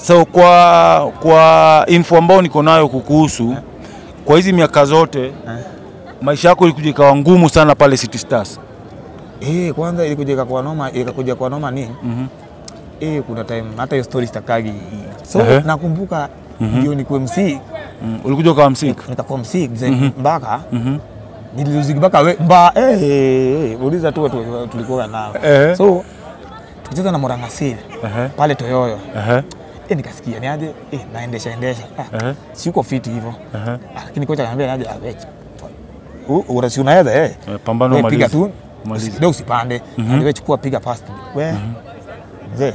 So kwa kwa info ambayo niko nayo kukuhusu, kwa hizi miaka zote maisha yako ilikuja ikawa ngumu sana pale City Stars. Eh, kwanza ilikuja ikakuwa noma, ikakuja kwa noma ni Mhm. eh, kuna time hata hiyo story sitakagi. So Ehe. nakumbuka ndio nikuwe MC, Mm. Ulikuja ukawa msik. nikakuwa MC mzee mpaka Mhm. nililuziki mpaka we mba eh, eh, eh, uliza tu watu tulikuwa nao. Ehe. So tukicheza na Murang'a Seal Ehe. pale Toyoyo. Ehe. Eh, nikasikia ni aje eh, naendesha endesha. Ah, Ehe. siko fiti hivyo. Ehe. Ah, Lakini kocha akaniambia ni aje ah, wewe. U- Urasi unaweza eh. Eh, Pambano Wewe piga maliza. tu Maliza. kidogo usipande mm wewe chukua piga past we mzee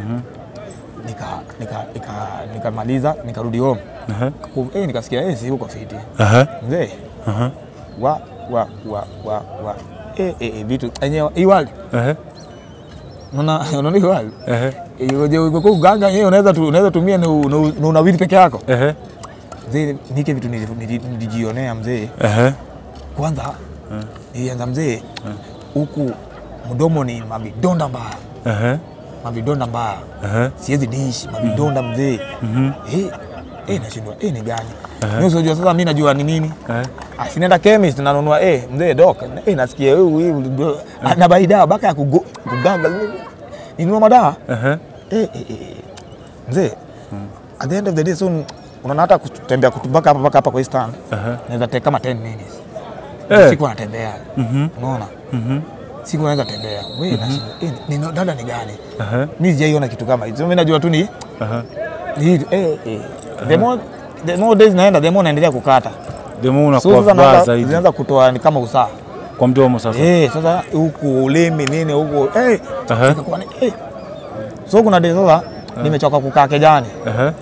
nika nika nika nikamaliza nikarudi home Ehe. Ku- eh, nikasikia eh, si huko fiti Ehe. mzee Ehe. wa wa wa wa wa eh, eh, eh, vitu enyewe hii world Ehe. unaona unaona hii world Ehe. Iweje uko uganga yeye unaweza tu, unaweza tumia na u- na u- na unawili peke yako Ehe. mzee nike vitu nili- nili- nilijionea mzee Ehe. kwanza nilianza mzee huku mdomo ni mavidonda mbaya Ehe. mavidonda mbaya Ehe. siwezi dish mavidonda mzee Mhm. Eh, eh, nashindwa eh, ni gani mimi sijua sasa mimi najua ni nini Ehe. asinaenda chemist nanunua eh, mzee dok eh, nasikia huyu huyu bro, na bai dawa baka ya kugo- kuganga ninunua madawa Ehe. eh, eh, eh, mzee at the end of the day so unaona hata kutembea kutoka hapa mpaka hapa kwa hii stand Ehe. naweza take kama 10 minutes Eh. siku anatembea unaona Mhm. siku naweza tembea wewe nashinda eh, ni ni- dada ni gani Ehe. mimi sijaiona kitu kama hicho mimi najua tu ni Ehe. ni hii, eh, eh. the more the more days naenda the more naendelea kukata Demo so unakuwa sasa vibaya naanza- zaidi zinaanza kutoa ni kama usaa kwa mdomo sasa. eh sasa huku ulimi nini huku eh Aha. nikakuwa ni eh so kuna days sasa nimechoka kukaa kejani Ehe.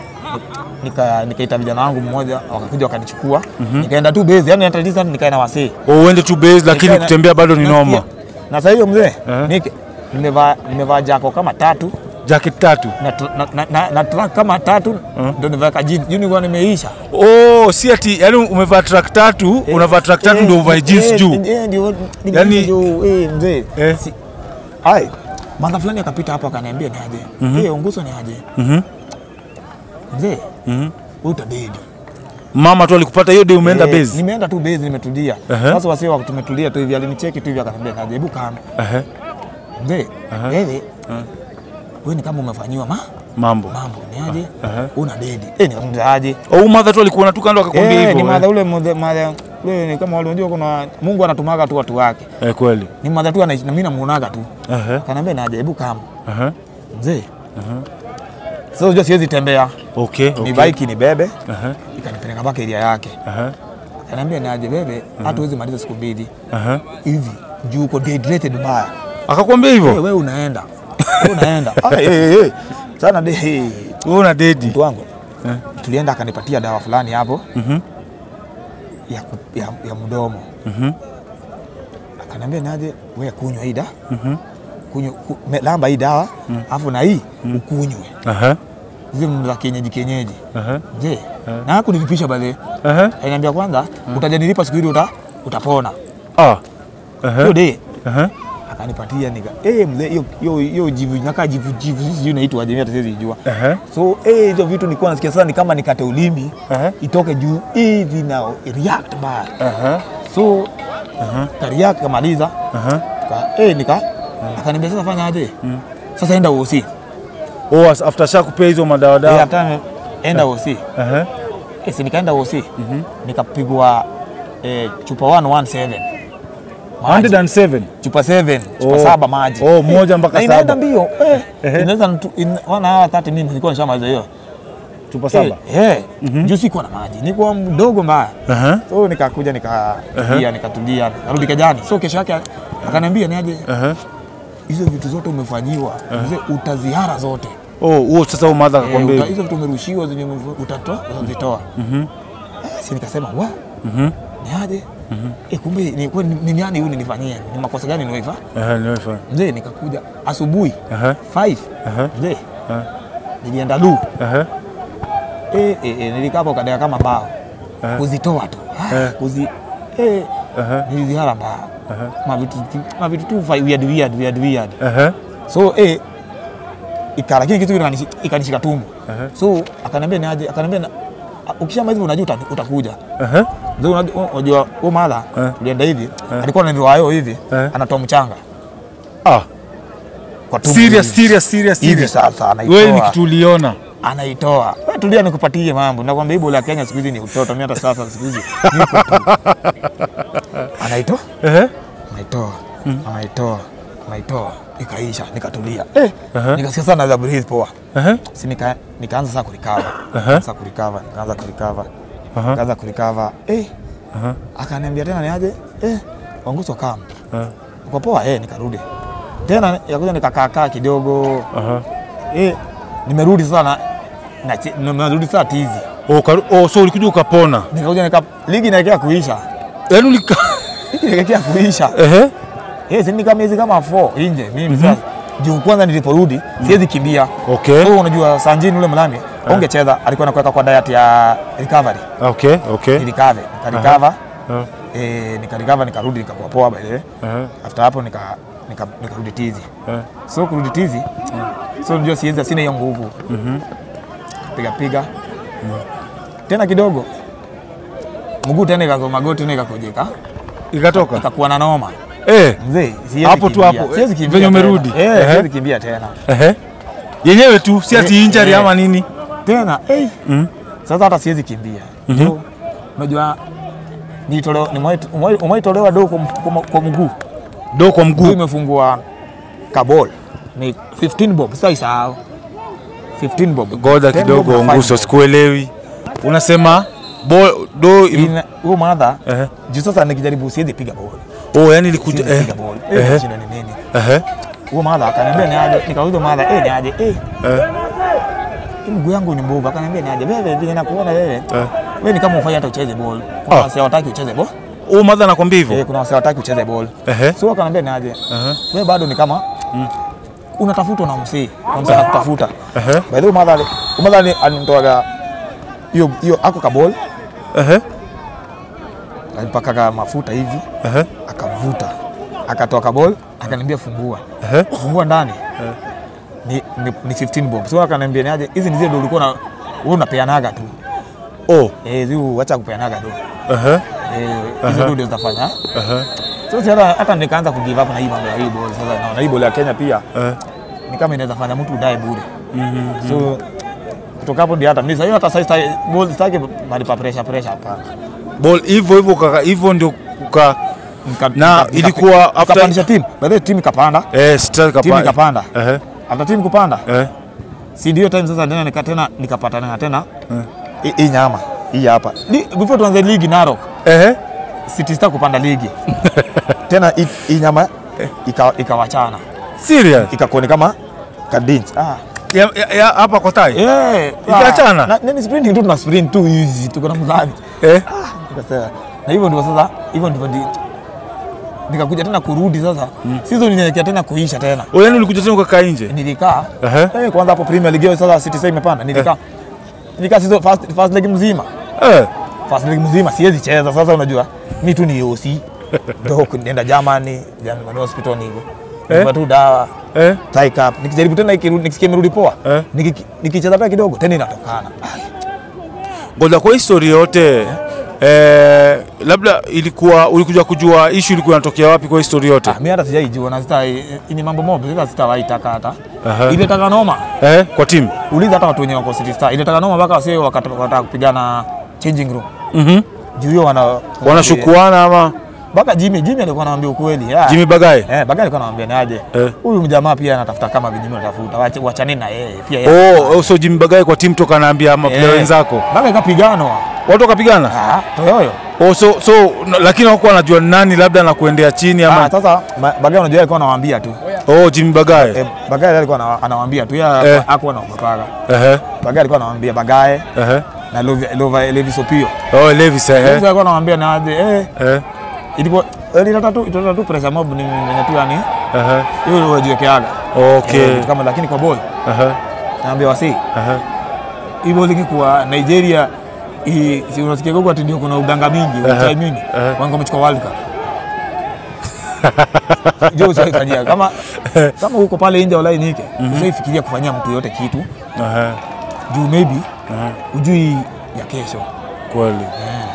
nika nikaita vijana wangu mmoja wakakuja wakanichukua nikaenda tu base yani hata distance nikaenda wasee Oh, uende tu base lakini Nikaenda- kutembea bado ni noma. Nasikia- na sasa hiyo mzee Eh. nike- nimevaa nimevaa jako kama tatu Jacket tatu. na, tr- na, na, na, na track kama tatu ndio nimeweka jeans juu nilikuwa nimeisha Oh, si ati yani umevaa track tatu, unavaa track tatu ndio uvae jeans Eh, juu. eh, ndio ndio Yani- juu eh mzee Eh. Si- ai manda fulani akapita hapa akaniambia ni aje eh onguso ni aje Mhm. mzee Mhm. wewe utabedi Mama tu alikupata hiyo day umeenda Eh, base. nimeenda tu base nimetulia Ehe. sasa wasee wako tumetulia tu hivi alinicheki tu hivi akaniambia naje hebu kama Ehe. mzee wewe wewe ni kama umefanyiwa ma Mambo. mambo ni aje Ehe. una dedi eh nikamwambia aje Oh, mother tu alikuwa tu kando akakwambia Eh, hivyo. ni eh? madha ule mudhe- madha ule ni kama wale unajua kuna Mungu anatumaga tu watu wake. Eh, kweli. Ni madha tu anaishi na mimi namuonaga tu. Ehe. Kanambia na jaribu kama Ehe. mzee. Sasa unajua siwezi tembea. Okay, Ni okay. bike ni bebe Ehe. ikanipeleka mpaka area yake. Ehe. Kanambia na aje bebe hata huwezi maliza siku mbili Ehe. hivi juu uko dehydrated mbaya. Akakwambia Wewe hivyo? wewe unaenda. Wewe unaenda. Ah, eh, eh, eh. Sana de eh, Wewe una dedi. mtu wangu. Eh. Tulienda akanipatia dawa fulani hapo Mhm. ya, ku- ya, ya mdomo. Mhm. akaniambia naje wewe kunywa hii dawa kunywa ku, me- lamba hii dawa alafu na hii ukunywe Ehe. zile za kienyeji kienyeji Ehe. je na hakunilipisha bale Ehe. aliniambia kwanza utajanilipa siku hili uta, utapona Ah. hiyo Ehe. de Ehe. akanipatia nika eh mzee hiyo hiyo hiyo jivu nakaa jivu jivu sisi sijui inaitwa aje mimi hata siwezi jua Ehe. so eh hizo vitu nilikuwa nasikia sasa ni kama nikate ulimi Ehe. itoke juu hivi na react bad Ehe. so ka react kamaliza Ehe. Ka- eh nika akaniambia sasa fanya aje sasa enda uosi Oh, as- after shakupea hizo madawa eh dawa. after ame- enda uosi Ehe. eh si nikaenda uosi nikapigwa eh, chupa 117 Maji. 107. chupa 7 chupa Oh. saba maji Oh, moja mpaka Na inaenda saba. mbio eh Ehe. inaweza nitu- in one hour 30 minutes nilikuwa nishamaliza hiyo Chupa saba. eh eh juu sikuwa na maji nilikuwa mdogo mbaya Ehe. so nikakuja nikatulia nikatulia narudi kejani so kesho yake akaniambia ni aje Ehe. hizo vitu zote umefanyiwa mzee utazihara zote Oh, huo sasa huyo mother Eh, akakwambia uta- hivyo. hizo vitu umerushiwa zenye ume- utatoa utazitoa Eh, si nikasema wa Mhm. ni aje eh, kumbe ni kwani ni nani huyu nilifanyia ni makosa gani niwaifa Ehe, nimefahamu. mzee nikakuja asubuhi Ehe. 5 Ehe. mzee Ehe. nilienda du Ehe. eh, eh, eh, nilikaa hapo kadea kama bao Eh. kuzitoa tu Ah, Eh. kuzi eh, Ehe. nilizihara mbaya Ehe. mavitu tu- mavitu tu fa- weird weird weird weird Ehe. so eh, ika lakini kitu ikanishi- ikanishika tumbo Aha. so akaniambia ni aje akaniambia na- ukishama hivi unajua uta- utakuja Aha. Ndio unajua unajua huyo mala Eh. tulienda hivi alikuwa na riwayo hivi Eh. anatoa mchanga Ah, kwa tumbo serious, hivi. serious, serious, hivi serious. sasa Wewe ni anaitoa kitu uliona. anaitoa wewe tulia nikupatie mambo nakwambia hii bola ya Kenya siku hizi ni utoto mimi hata sasa siku hizi niko tu anaitoa Ehe. anaitoa anaitoa anaitoa ikaisha nikatulia eh nikasikia sana za breathe poa Ehe. si nika, nikaanza sasa kurikava Aha. sasa kurikava nikaanza kurikava Aha. nikaanza kurikava eh Aha. akaniambia tena niaje eh wanguso kam Aha. uko poa eh nikarudi tena yakuja nikakaakaa kidogo Aha. eh nimerudi sasa na na chi- nimerudi sasa tizi Oh, karu- oh, so ulikuja ukapona. nikakuja nika ligi inaelekea kuisha Yaani ulika ligi inaelekea kuisha Ehe. eh si nika miezi kama 4 nje mimi sasa juu kwanza niliporudi siwezi kimbia Okay. so unajua Sanjini ule mlami ungecheza alikuwa anakuweka kwa diet ya recovery Okay, okay. nilikave nikarecover Ah, eh nikarecover nikarudi nikakuwa poa by the way aha, after hapo nika nika- nikarudi tizi ah. so kurudi tizi so unajua siwezi sina hiyo nguvu piga piga tena kidogo mguu tena ikago magoti tena ikakojeka Ikatoka. ikakuwa na noma Eh. mzee siwezi Hapo tu kimbia. hapo, siwezi eh, kimbia venye tena. umerudi. eh Ehe. siwezi kimbia tena Ehe. Yenyewe tu si ati Eh, injury eh. ama nini. tena eh Mm. sasa hata siwezi kimbia so unajua nilitolewa nimewahi- umewaitolewa do kwa, mf- kwa, kwa mguu Do kwa mguu mguu. imefungua kabol ni 15 bob sasa isahau 15 bob Goja 10 bob kidogo na five nguso, bob. sikuelewi. Unasema bo, do im- Ina- huyo madha Ehe. juu sasa nikijaribu siwezi piga ball Oh, yani ilikuja siwezi eh. piga ball eh Ehe. shida ni nini Ehe. huyo madha akaniambia ni aje nikauliza madha eh ni aje eh Eh. hii mguu yangu ni mbovu akaniambia ni aje wewe vile nakuona wewe Eh. wewe ni kama ufanye hata ucheze ball kuna Ah. wasi hawataki ucheze ball Oh, mother anakwambia eh hivyo. kuna wasi hawataki ucheze ball Ehe. so akaniambia ni aje Ehe. wewe bado ni kama unatafutwa na msee na msee anakutafuta Ehe. by the way madha ali- madha ali- alinitoaga hiyo hiyo ako kabol Ehe. alipakaga mafuta hivi Ehe. akavuta akatoa kabol akaniambia fungua Ehe. fungua ndani ni, ni, ni 15 bob so akaniambia niaje hizi ni zile ndo ulikuwa na wewe unapeanaga tu Oh. eh ziu acha kupeanaga do Ehe. eh hizo ndo ndio zitafanya Ehe. so si hata hata nikaanza kugive up na hii mambo ya hii ball sasa naona hii ball ya Kenya pia Eh. ni kama inaweza fanya mtu udae bure so kutoka hapo ndio hata mimi sasa hata sasa sitaki ball sitaki mahali pa pressure pressure hapana Ball hivyo hivyo kaka, hivyo ndio kuka Nika- Na nika- ilikuwa nika- after- nikapandisha timu by the way timu ikapanda eh strike timu kapa. ikapanda Ehe. after timu kupanda Eh. si ndio time sasa tena nika tena nikapatana na tena hii- hii nyama hii hapa Li- before tuanze ligi Narok Ehe. City Star kupanda ligi tena hii- hii nyama ika- ikawachana Serious? ikakuwa ni kama kadinch ah Ya, ya, ya, hapa kwa tai? eh Ikaachana? ah, na- nini sprinting tu tuna sprint tu hizi tuko na mzani Eh. Nikasema, na hivyo ndivyo sasa hivyo ndivyo ndi nikakuja tena kurudi sasa season inaelekea tena kuisha tena Oh, yani ulikuja tena ukakaa nje? nilikaa Ehe. eh, kwanza hapo Premier League sasa City sasa imepanda nilikaa nilikaa season first, first leg mzima Eh. first leg mzima siwezi cheza sasa unajua mi tu ni OC ndo nenda Germany German hospital ni hivyo Eh. tu dawa Eh. tie cup nikijaribu tena ikirudi nikisikia imerudi poa Eh. Nikiki- nikicheza tena kidogo tena inatokana Ai, Ngoja kwa histori yote eh, labda ilikuwa ulikuja kujua issue ilikuwa inatokea wapi kwa histori yote? ah, mi hata sijaijua na sita ni mambo mob sasa sitawahi taka hata Aha. ile taka noma Eh, kwa timu. uliza hata watu wenye wako City Star ile taka noma mpaka wasio wakataka kupigana changing room Mhm. juu hiyo wana Wanashukuana ama mpaka Jimmy Jimmy alikuwa anawaambia ukweli ah. Jimmy Bagai? Eh, Bagai alikuwa anawaambia ni aje Eh. huyu mjamaa pia anatafuta kama vinyume anatafuta wache wachaneni na yeye pia yeye Oh, oh, so Jimmy Bagai kwa timu toka anaambia maplayer Eh. wenzako. Bagai kapiganwa Watu wakapigana? ah toyoyo Oh, so so na- lakini hawakuwa wanajua nani labda anakuendea chini ah ama sasa Ma- Bagai unajua alikuwa anawaambia tu oh, Jimmy Bagai. eh, Bagai alikuwa ana- anawaambia tu Eh. yeye hakuwa anaogopaga Ehe. Bagai alikuwa anawaambia Bagai Ehe. na Lova Lova Levi Sopio Oh, Levis Levi ehe. alikuwa anawaambia na aje eh Eh. ilikuwa ilileta tu ilileta tu pressure mob ni mwenye tu yani Ehe. hiyo wajiwekeaga Okay. Eh, vitu kama lakini kwa boy Ehe. naambia wasi Ehe. hii bowling kwa Nigeria hii si unasikia gogo ati ndio kuna uganga mingi uchai mingi Aha. wango wamechukua World Cup. Jo usifanyia kama kama uko pale nje walai nike usaifikiria kufanyia mtu yote kitu Aha, juu maybe aha, ujui ya kesho kweli